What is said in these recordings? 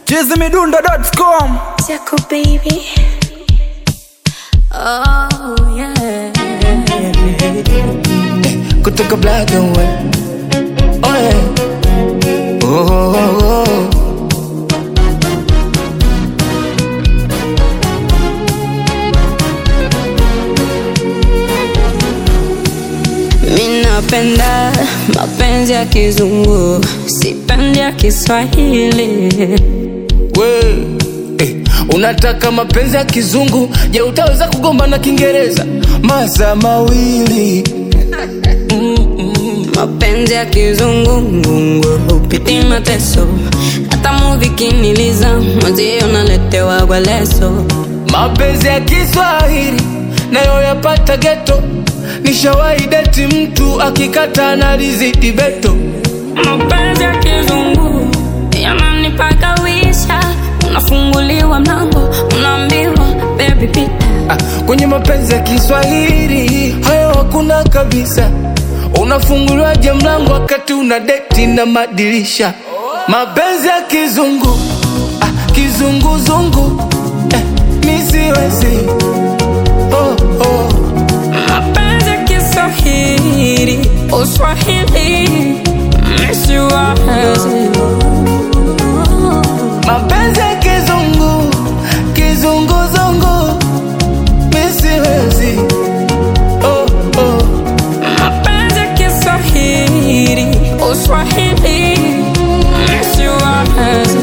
chizimidundo.com Jaco baby. Oh yeah. kutoka black and white. Oh yeah. Oh, oh, oh, oh. Minapenda mapenzi ya kizungu, sipendi ya Kiswahili. We, eh, unataka mapenzi ya kizungu je utaweza kugomba na kiingereza masaa mawili Mapenzi ya kizungu ngungu hupiti mateso, hata muvi kiniliza mwenzio naletewa kwa leso. mapenzi ya kiswahili nayo yapata geto nishawahi deti mtu akikata na rizidi beto Mapenzi ya kizungu yananipaka wisha, unafunguliwa mlango, unaambiwa baby pita. ah, kwenye mapenzi ya kiswahili hayo hakuna kabisa unafunguliwaje mlango wakati una deti na madirisha mapenzi ya kizungu ah, kizunguzungu eh, misiwezi oh, oh. Mapenzi ya Kiswahili, Uswahili, misiwazi. mapenzi ya kizungu kizunguzungu misiwezi oh, oh. Mapenzi ya Kiswahili, Uswahili, misiwazi.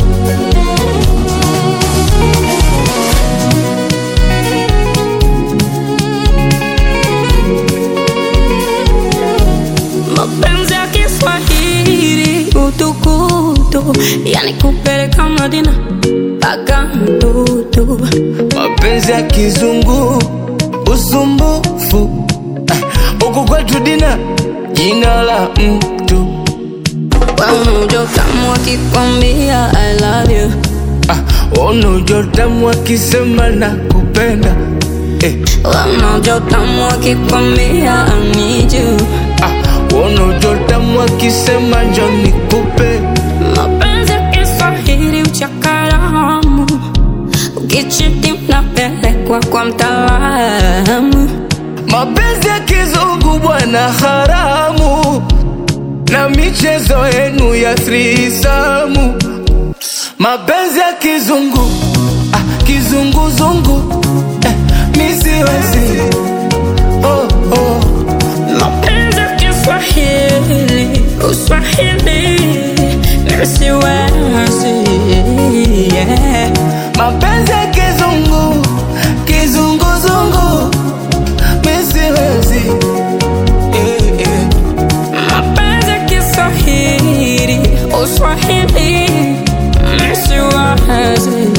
Mapenzi ya Kiswahili, utukutu, yani kupeleka Madina mpaka mtutu. mapenzi ya kizungu usumbufu Ah, huku kwetu dina jina la mtu Waunujo tamu wakikwambia I love you ah, unujotamu akisema na kupenda eh, Waunujo tamu wakikwambia I need you ah, unujotamu akisema njo nikupe Mapenzi ya Kiswahili uchakaramu Ukichiti mnapelekwa kwa mtaalamu mapenzi ya kizungu bwana haramu na michezo yenu ya thrisamu mapenzi ya kizungu ah, kizunguzungu eh, misiwezi oh, oh. Mapenzi ya Kiswahili Uswahili Nisiwezi yeah. mapenzi ya kizungu kizunguzungu misiwezi eh, eh. Mapenzi ya Kiswahili Uswahili Nisiwezi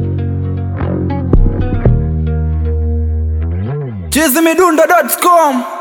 chizimidundo.com